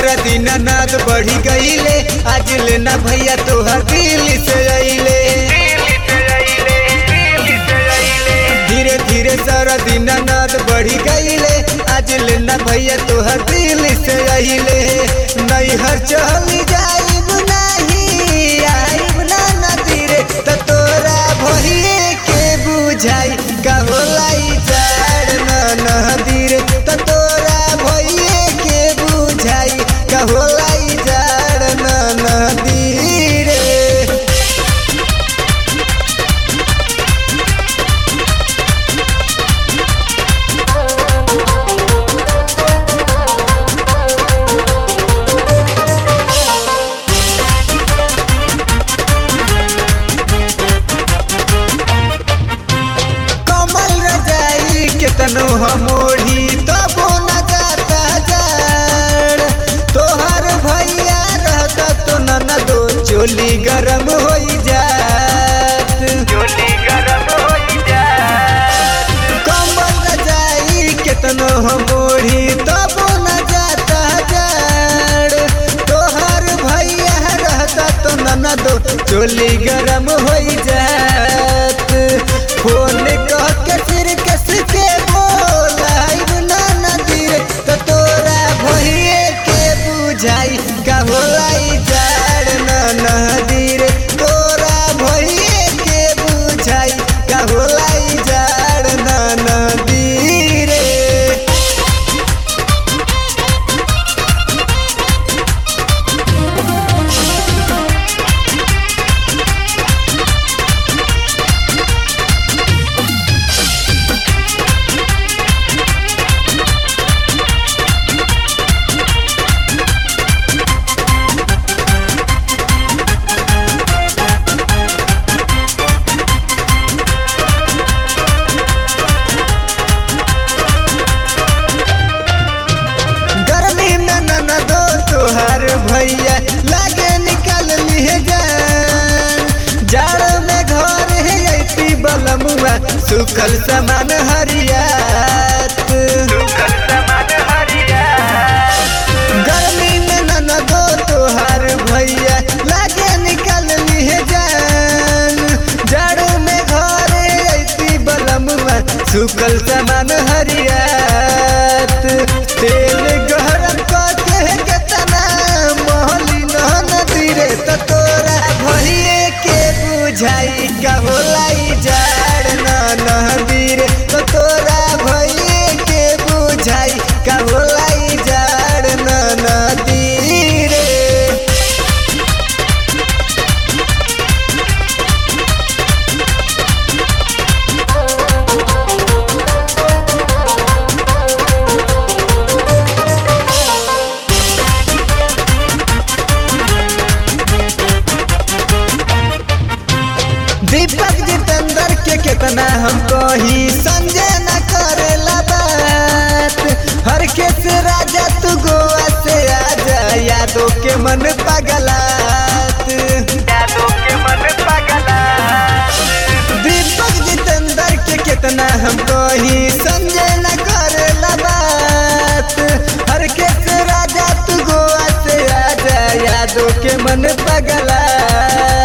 सारा दिन नाद बढ़ी गईले आज लेना भैया तोहर दिल से अइले धीरे धीरे सारा दिन नाद बढ़ी गईले आज लेना भैया तोहर दिल से अइले नैहर चली जाइब नाही आइब ना नदीरे त तोरा भइए के बुझाई का होला ई जाड़ ना नदीरे त तोरा भइए के बुझाई का होला ई जाड़ ना नदीरे कमल रजाई केतनो हमोढ़ी तबो न जाता जाड़ तोहर भैया रहता तो न दो चोली गरम होई जात कमल रजाई केतनो हमोढ़ी तबो न जाता जाड़ तोहर भैया रहता तो न दो चोली गरम होई जात फोन कह के फिर कस के बोलाइब ना नदी रे तो तोरा भइए के बुझाई का होलाई जाड़ ना नदी रे तोरा भइए के बुझाई का होलाई जाड़ ना नदी रे गर्मी में न दो तोहार भैया लागे निकल लिए जान जाड़ में घर है ऐसी बलमुआ सुखल समान हरियात गर्मी में न दो तोहार भैया लागे निकल लिए जान जाड़ में घर है ऐसी बलमुआ सुखल समान हरियात तेल गरम करके केतना मोहली नदी रे त तोरा भइए के बुझाई का होलाई जाड़ ना नदी रे त तोरा भइए के बुझाई का होलाई जाड़ ना नदी रे दीपक जितेंद्र के कितना हम कही संजय न करेला बात हर केस राजा तू गोवा से आजा यादों के मन पगलात दीपक जितेंद्र के कितना हम कही संजय न करेला बात हर केस राजा तू गोवा से आजा यादों के मन पगलात